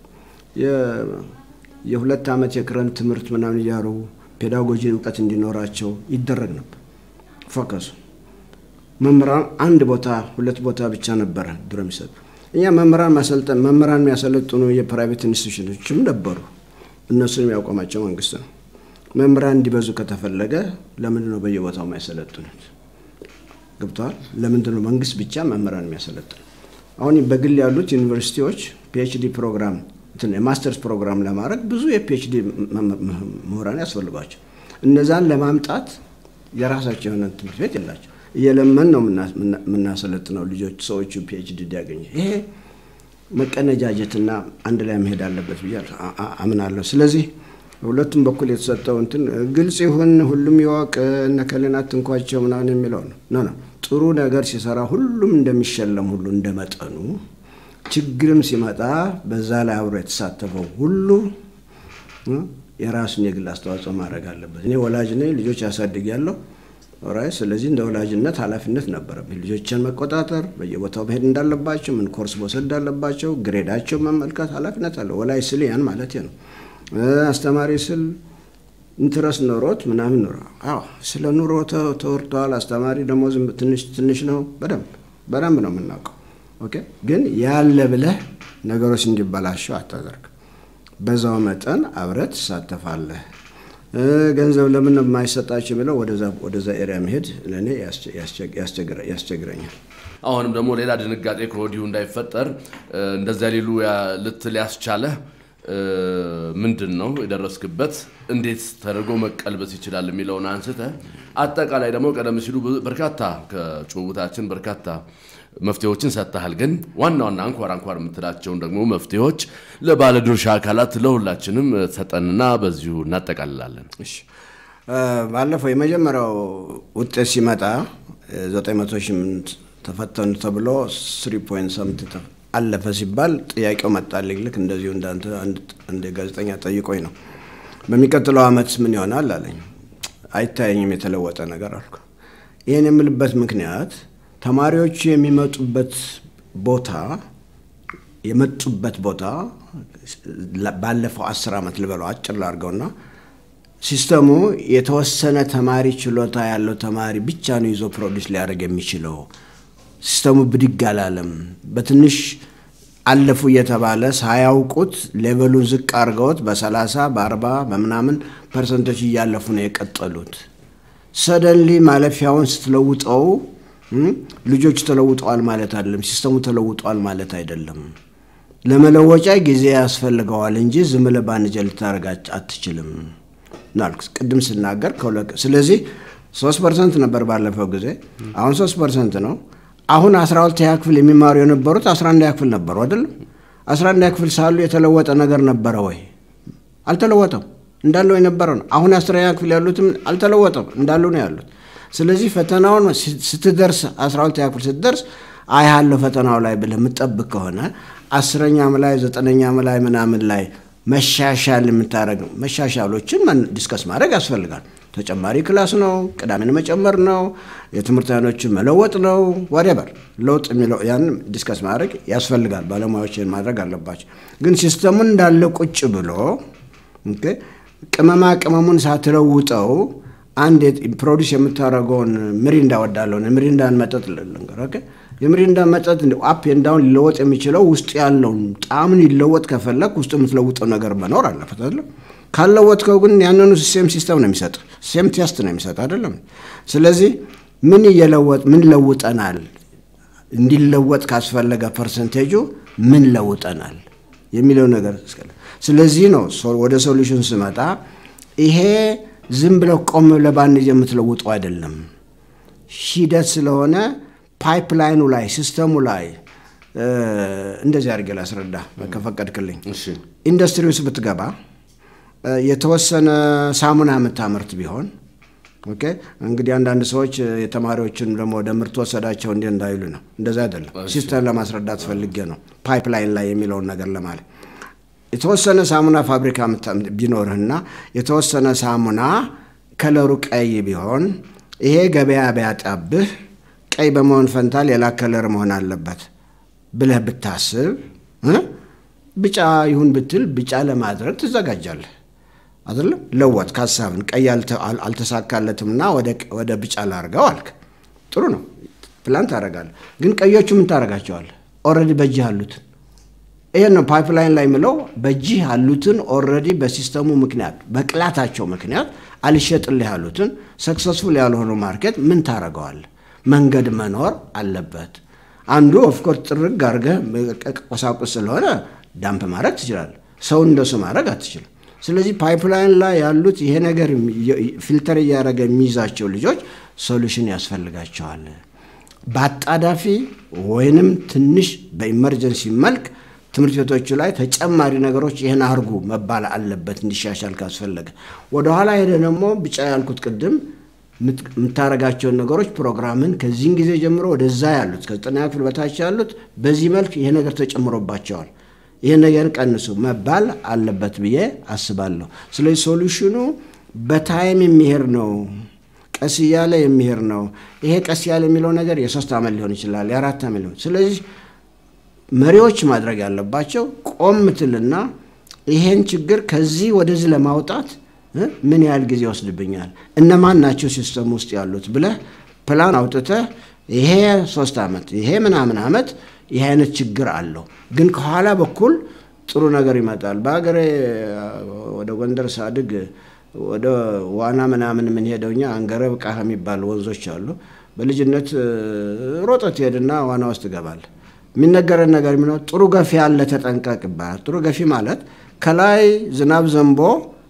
የሁለት ዓመት የክረምት ትምህርት ምናምን እያሩ ፔዳጎጂ እውቀት እንዲኖራቸው ይደረግ ነበር። ፎከሱ መምህራን አንድ ቦታ ሁለት ቦታ ብቻ ነበረ ድሮ የሚሰጡ። እኛ መምህራን ማሰልጠን መምህራን የሚያሰለጥኑ የፕራይቬት ኢንስቲቱሽኖችም ነበሩ። እነሱንም ያቆማቸው መንግስት ነው። መምህራን እንዲበዙ ከተፈለገ ለምንድን ነው በየቦታው የማይሰለጥኑት? ገብተዋል። ለምንድን ነው መንግስት ብቻ መምህራን የሚያሰለጥኑ? አሁን በግል ያሉት ዩኒቨርሲቲዎች ፒኤችዲ ፕሮግራም የማስተርስ ፕሮግራም ለማድረግ ብዙ የፒኤችዲ ምሁራን ያስፈልጓቸው። እነዛን ለማምጣት የራሳቸው የሆነ ትምህርት ቤት የላቸው። እየለመን ነው የምናሰለጥነው ልጆች ሰዎቹ ፒኤችዲ እንዲያገኙ። ይሄ መቀነጃጀትና አንድ ላይ መሄድ አለበት ብዬ አምናለሁ። ስለዚህ ሁለቱም በኩል የተሰጠው እንትን ግልጽ ይሁን፣ ሁሉም ይወቅ፣ እነከሌን አትንኳቸው ምናምን የሚለው ነው ኖ ነው። ጥሩ ነገር ሲሰራ ሁሉም እንደሚሸለም ሁሉ እንደመጠኑ ችግርም ሲመጣ በዛ ላይ አብሮ የተሳተፈው ሁሉ የራሱን የግል አስተዋጽኦ ማድረግ አለበት። እኔ ወላጅ ነኝ፣ ልጆች ያሳድግ ያለው ራይ ስለዚህ እንደ ወላጅነት ኃላፊነት ነበረብኝ። ልጆችን መቆጣጠር፣ በየቦታው መሄድ እንዳለባቸው፣ ምን ኮርስ መውሰድ እንዳለባቸው፣ ግሬዳቸው መመልከት ኃላፊነት አለ። ወላጅ ስል ያን ማለት ነው። አስተማሪ ስል ኢንትረስት ኖሮት ምናምን ኖሮ አዎ፣ ስለ ኑሮ ተወርተዋል። አስተማሪ ደግሞ ትንሽ ትንሽ ነው። በደንብ በደንብ ነው የምናውቀው። ኦኬ፣ ግን ያለ ብለህ ነገሮች እንዲበላሸው አታደርግ። በዛው መጠን አብረህ ትሳተፋለህ። ገንዘብ ለምን የማይሰጣቸው ብለው ወደዛ ኤሪያ መሄድ ለእኔ ያስቸግረኛል። አሁንም ደግሞ ሌላ ድንጋጤ ከወዲሁ እንዳይፈጠር እንደዚያ ሊሉ ልትል ያስቻለህ ምንድን ነው የደረስክበት? እንዴት ተደርጎ መቀልበስ ይችላል የሚለውን አንስተ አጠቃላይ ደግሞ ቀደም ሲሉ በርካታ ከጭውውታችን በርካታ መፍትሄዎችን ሰጥተሃል። ግን ዋና ዋና አንኳር አንኳር የምትላቸውን ደግሞ መፍትሄዎች ለባለድርሻ አካላት ለሁላችንም ሰጠንና በዚሁ እናጠቃልላለን። እሺ፣ ባለፈው የመጀመሪያው ውጤት ሲመጣ 900 ሺህ ተፈተኑ ተብሎ 3.7 አለፈ ሲባል ጥያቄው መጣልኝ። ልክ እንደዚሁ እንዳንተ አንድ ጋዜጠኛ ጠይቆኝ ነው። በሚቀጥለው ዓመት ምን ይሆናል አለኝ። አይታየኝም የተለወጠ ነገር አልኩ። ይህን የምልበት ምክንያት ተማሪዎቹ የሚመጡበት ቦታ የመጡበት ቦታ ባለፈው አስር ዓመት ልበለው አጭር ላድርገውና ሲስተሙ የተወሰነ ተማሪ ችሎታ ያለው ተማሪ ብቻ ነው ይዞ ፕሮዲስ ሊያደርግ የሚችለው። ሲስተሙ ብድግ አላለም። በትንሽ አለፉ እየተባለ ሳያውቁት ሌቨሉን ዝቅ አድርገውት በሰላሳ በአርባ በምናምን ፐርሰንቶች እያለፉ ነው የቀጠሉት። ሰደንሊ ማለፊያውን ስትለውጠው ልጆቹ ተለውጠዋል ማለት አይደለም። ሲስተሙ ተለውጠዋል ማለት አይደለም። ለመለወጫ ጊዜ ያስፈልገዋል እንጂ ዝም ብለህ በአንድ ጀ ልታደርጋች አትችልም ናልኩ ቅድም ስናገር። ስለዚህ ሶስት ፐርሰንት ነበር ባለፈው ጊዜ፣ አሁን ሶስት ፐርሰንት ነው። አሁን አስራ ሁለተኛ ክፍል የሚማሩ የነበሩት አስራ አንደኛ ክፍል ነበሩ አይደለም። አስራ አንደኛ ክፍል ሳሉ የተለወጠ ነገር ነበረ ወይ? አልተለወጠም። እንዳለው የነበረ ነው። አሁን አስረኛ ክፍል ያሉትም አልተለወጠም፣ እንዳሉ ነው ያሉት። ስለዚህ ፈተናውን ስትደርስ አስራ ሁለተኛ ክፍል ስትደርስ አያለው ፈተናው ላይ ብለህ የምጠብቅ ከሆነ አስረኛም ላይ ዘጠነኛም ላይ ምናምን ላይ መሻሻል የምታደረግ መሻሻሎችን ዲስከስ ማድረግ ያስፈልጋል። ተጨማሪ ክላስ ነው፣ ቅዳሜን መጨመር ነው፣ የትምህርት አይነቶችን መለወጥ ነው፣ ወደበር ለውጥ የሚለው ያን ዲስከስ ማድረግ ያስፈልጋል። ባለሙያዎችን ማድረግ አለባቸው። ግን ሲስተሙን እንዳለ ቁጭ ብሎ ቅመማ ቅመሙን ሳትለውጠው አንድ ፕሮዲስ የምታደርገውን ምሪንዳ ወዳለሁ ምሪንዳን መጠጥ ልንገር የሚሪንዳ መጠጥ አፕ ኤንዳውን ሊለወጥ የሚችለው ውስጥ ያለውን ጣዕምን ሊለወጥ ከፈለግ ውስጥ የምትለውጠው ነገር መኖር አለበት አይደለም። ካልለወጥከው ግን ያንኑ ሴም ሲስተም ነው የሚሰጥ፣ ሴም ቴስት ነው የሚሰጥ አይደለም። ስለዚህ ምን እየለወጥ ምን ለውጠናል፣ እንዲለወጥ ካስፈለገ ፐርሰንቴጁ ምን ለውጠናል የሚለው ነገር ስለዚህ ነው ወደ ሶሉሽን ስመጣ ይሄ ዝም ብለው ቆም ብለህ በአንድ የምትለውጠው አይደለም። ሂደት ስለሆነ ፓይፕላይኑ ላይ ሲስተሙ ላይ እንደዚህ አድርጌ ላስረዳ ከፈቀድክልኝ። ኢንዱስትሪ ውስጥ ብትገባ የተወሰነ ሳሙና የምታመርት ቢሆን ኦኬ እንግዲህ አንዳንድ ሰዎች የተማሪዎችን ደግሞ ወደ ምርት ወሰዳቸው እንዲ እንዳይሉ ነው። እንደዛ አይደለም። ሲስተም ለማስረዳት ፈልጌ ነው። ፓይፕላይን ላይ የሚለውን ነገር ለማለት የተወሰነ ሳሙና ፋብሪካ ቢኖርህና የተወሰነ ሳሙና ከለሩ ቀይ ቢሆን ይሄ ገበያ ቢያጣብህ ቀይ በመሆን ፈንታ ሌላ ከለር መሆን አለበት ብለህ ብታስብ ቢጫ ይሁን ብትል ቢጫ ለማድረግ ትዘጋጃለህ አይደለም። ለወጥ ሀሳብን ቀይ አልተሳካለትምና ወደ ቢጫ ላርገው አልክ። ጥሩ ነው፣ ፕላን ታደርጋለህ። ግን ቀዮቹ ምን ታደርጋቸዋለህ? ኦልሬዲ በእጅህ አሉትን ይህን ነው ፓይፕላይን ላይ ምለው በእጅህ ያሉትን ኦልሬዲ በሲስተሙ ምክንያት በቅላታቸው ምክንያት አልሸጥልህ ያሉትን ሰክሰስፉል ያልሆኑ ማርኬት ምን ታደርገዋለህ? መንገድ መኖር አለበት። አንዱ ኦፍኮርስ ጥርግ አድርገህ ቆሳቁስ ስለሆነ ዳምፕ ማድረግ ትችላለህ። ሰው እንደሱ ማድረግ አትችልም። ስለዚህ ፓይፕላይን ላይ ያሉት ይሄ ነገር ፊልተር እያደረገ የሚይዛቸው ልጆች ሶሉሽን ያስፈልጋቸዋል። በአጣዳፊ ወይንም ትንሽ በኢመርጀንሲ መልክ ትምህርት ቤቶቹ ላይ ተጨማሪ ነገሮች ይህን አርጉ መባል አለበት እንዲሻሻል ካስፈለገ። ወደኋላ ሄደ ደግሞ ቢጫ ያልኩት ቅድም የምታደርጋቸውን ነገሮች ፕሮግራምን ከዚህን ጊዜ ጀምሮ ወደዛ ያሉት ከዘጠነኛ ክፍል በታች ያሉት በዚህ መልክ ይሄ ነገር ተጨምሮባቸዋል፣ ይህን ነገር ቀንሱ መባል አለበት ብዬ አስባለሁ። ስለዚህ ሶሉሽኑ በታይም የሚሄድ ነው፣ ቀስ እያለ የሚሄድ ነው። ይሄ ቀስ ያለ የሚለው ነገር የሶስት ዓመት ሊሆን ይችላል፣ የአራት ዓመት ሊሆን ስለዚህ መሪዎች ማድረግ ያለባቸው ቆም ትልና ይሄን ችግር ከዚህ ወደዚህ ለማውጣት ምን ያህል ጊዜ ይወስድብኛል፣ እነማን ናቸው ሲስተም ውስጥ ያሉት ብለህ ፕላን አውጥተህ ይሄ ሶስት ዓመት ይሄ ምናምን ዓመት ይሄ አይነት ችግር አለው፣ ግን ከኋላ በኩል ጥሩ ነገር ይመጣል። በሀገሬ ወደ ጎንደር ሳድግ ወደ ዋና ምናምን የምንሄደው እኛ አንገረብ ቃህ የሚባሉ ወንዞች አሉ። በልጅነት ሮጠት ትሄድና ዋና ውስጥ ትገባለህ። የሚነገረን ነገር የሚለው ጥሩ ገፊ አለ ተጠንቀቅ ይባላል። ጥሩ ገፊ ማለት ከላይ ዝናብ ዘንቦ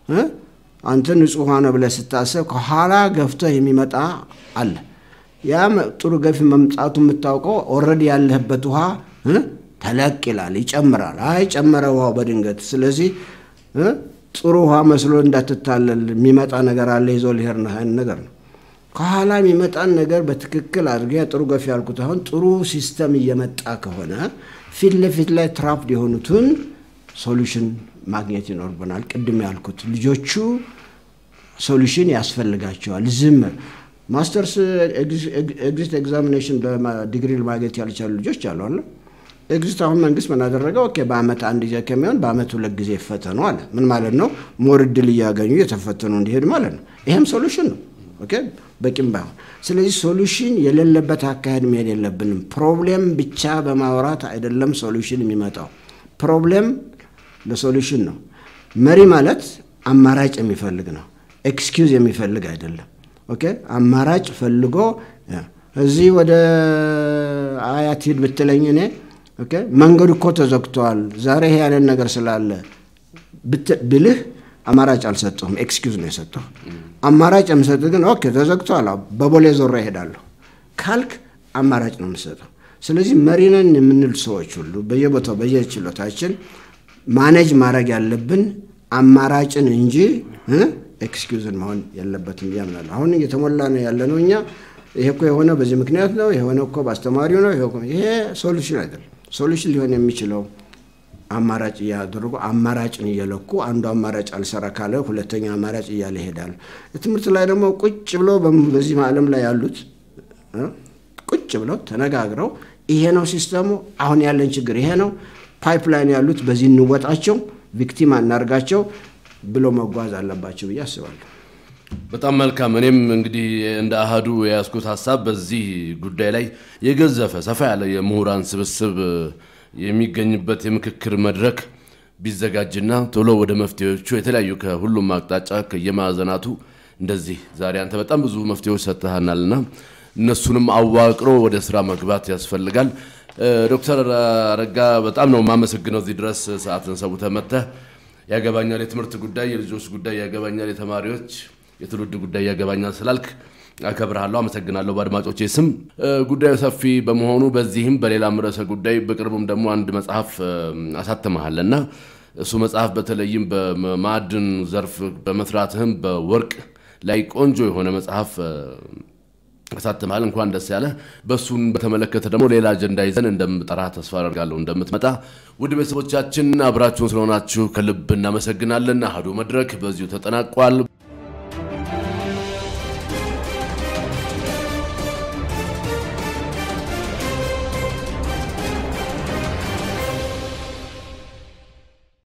አንተ ንጹህ ውሃ ነው ብለህ ስታስብ ከኋላ ገፍተህ የሚመጣ አለ። ያ ጥሩ ገፊ መምጣቱ የምታውቀው ኦልሬዲ ያለህበት ውሃ ተለቅ ይላል፣ ይጨምራል። አይ ጨመረ ውሃው በድንገት ስለዚህ ጥሩ ውሃ መስሎ እንዳትታለል የሚመጣ ነገር አለ ይዞ ሊሄድ ነው ነገር ነው። ከኋላ የሚመጣን ነገር በትክክል አድርገህ ጥሩ ገፊ ያልኩት አሁን ጥሩ ሲስተም እየመጣ ከሆነ ፊት ለፊት ላይ ትራፕድ የሆኑትን ሶሉሽን ማግኘት ይኖርብናል። ቅድም ያልኩት ልጆቹ ሶሉሽን ያስፈልጋቸዋል። ዝም ማስተርስ ኤግዚት ኤግዛሚኔሽን በዲግሪ ማግኘት ያልቻሉ ልጆች አሉ አለ ኤግዚት አሁን መንግስት ምን አደረገ? ኦኬ በአመት አንድ ጊዜ ከሚሆን በአመት ሁለት ጊዜ ይፈተኑ አለ። ምን ማለት ነው? ሞር እድል እያገኙ የተፈተኑ እንዲሄድ ማለት ነው። ይሄም ሶሉሽን ነው። ኦኬ በቂም ባይሆን። ስለዚህ ሶሉሽን የሌለበት አካሄድ መሄድ የለብንም። ፕሮብሌም ብቻ በማውራት አይደለም ሶሉሽን የሚመጣው። ፕሮብሌም ለሶሉሽን ነው። መሪ ማለት አማራጭ የሚፈልግ ነው። ኤክስኪውዝ የሚፈልግ አይደለም። ኦኬ አማራጭ ፈልጎ እዚህ ወደ አያት ሂድ ብትለኝ እኔ ኦኬ መንገዱ እኮ ተዘግቷል ዛሬ ይሄ ያለን ነገር ስላለ ብልህ አማራጭ አልሰጠሁም፣ ኤክስኪውዝ ነው የሰጠሁ። አማራጭ የምሰጥህ ግን ኦኬ ተዘግቷል፣ በቦሌ ዞራ ይሄዳለሁ ካልክ አማራጭ ነው የምሰጠው። ስለዚህ መሪነን የምንል ሰዎች ሁሉ በየቦታው በየችሎታችን ማኔጅ ማድረግ ያለብን አማራጭን እንጂ ኤክስኪውዝን መሆን የለበትም ያምናለሁ። አሁን እየተሞላ ነው ያለ ነው እኛ ይሄ እኮ የሆነ በዚህ ምክንያት ነው የሆነ እኮ በአስተማሪው ነው ይሄ ሶሉሽን አይደለም። ሶሉሽን ሊሆን የሚችለው አማራጭ እያደረጉ አማራጭን እየለኩ አንዱ አማራጭ አልሰራ ካለ ሁለተኛ አማራጭ እያለ ይሄዳል። ትምህርት ላይ ደግሞ ቁጭ ብሎ በዚህ ዓለም ላይ ያሉት ቁጭ ብለው ተነጋግረው ይሄ ነው ሲስተሙ፣ አሁን ያለን ችግር ይሄ ነው፣ ፓይፕላይን ያሉት በዚህ እንወጣቸው፣ ቪክቲም አናርጋቸው ብሎ መጓዝ አለባቸው ብዬ አስባለሁ። በጣም መልካም። እኔም እንግዲህ እንደ አሃዱ የያዝኩት ሀሳብ በዚህ ጉዳይ ላይ የገዘፈ ሰፋ ያለ የምሁራን ስብስብ የሚገኝበት የምክክር መድረክ ቢዘጋጅና ቶሎ ወደ መፍትሄዎቹ የተለያዩ ከሁሉም አቅጣጫ ከየማዕዘናቱ እንደዚህ ዛሬ አንተ በጣም ብዙ መፍትሄዎች ሰጥተሃናልና እነሱንም አዋቅሮ ወደ ስራ መግባት ያስፈልጋል። ዶክተር አረጋ በጣም ነው የማመሰግነው እዚህ ድረስ ሰዓትን ሰውተህ መጥተህ ያገባኛል የትምህርት ጉዳይ፣ የልጆች ጉዳይ ያገባኛል፣ የተማሪዎች የትውልድ ጉዳይ ያገባኛል ስላልክ አከብርሃለሁ፣ አመሰግናለሁ። በአድማጮቼ ስም ጉዳዩ ሰፊ በመሆኑ በዚህም በሌላም ርዕሰ ጉዳይ በቅርቡም ደግሞ አንድ መጽሐፍ አሳትመሃል እና እሱ መጽሐፍ በተለይም በማዕድን ዘርፍ በመስራትህም በወርቅ ላይ ቆንጆ የሆነ መጽሐፍ አሳትመሃል። እንኳን ደስ ያለ። በእሱን በተመለከተ ደግሞ ሌላ አጀንዳ ይዘን እንደምጠራ ተስፋ አደርጋለሁ እንደምትመጣ። ውድ ቤተሰቦቻችን አብራችሁን ስለሆናችሁ ከልብ እናመሰግናለን። አሐዱ መድረክ በዚሁ ተጠናቋል።